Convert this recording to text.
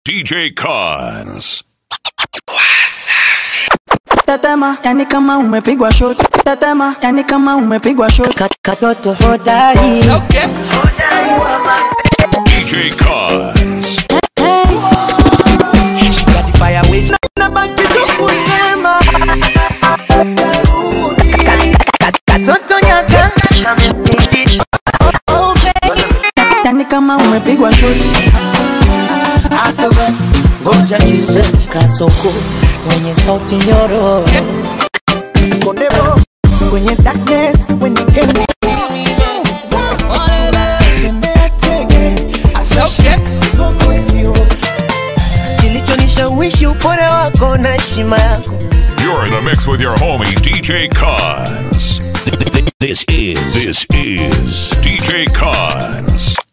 DJ Cons. Tetema, yani kama umepigwa shot. Tetema, yani kama umepigwa shot. Kat- Katoto hodari. DJ Cons. She got the fire with na, na baki tu kusema. Kat- Katoto nyaka. Yani kama umepigwa shot. Asaba, ngoja jiseti Kasoko mwenye sauti nyororo kondebo kwenye darkness when you came tembea tege asauke kokozio kilichonishawishi upole wako na heshima yako You're in the mix with your homie DJ Cons. This is this is DJ Cons.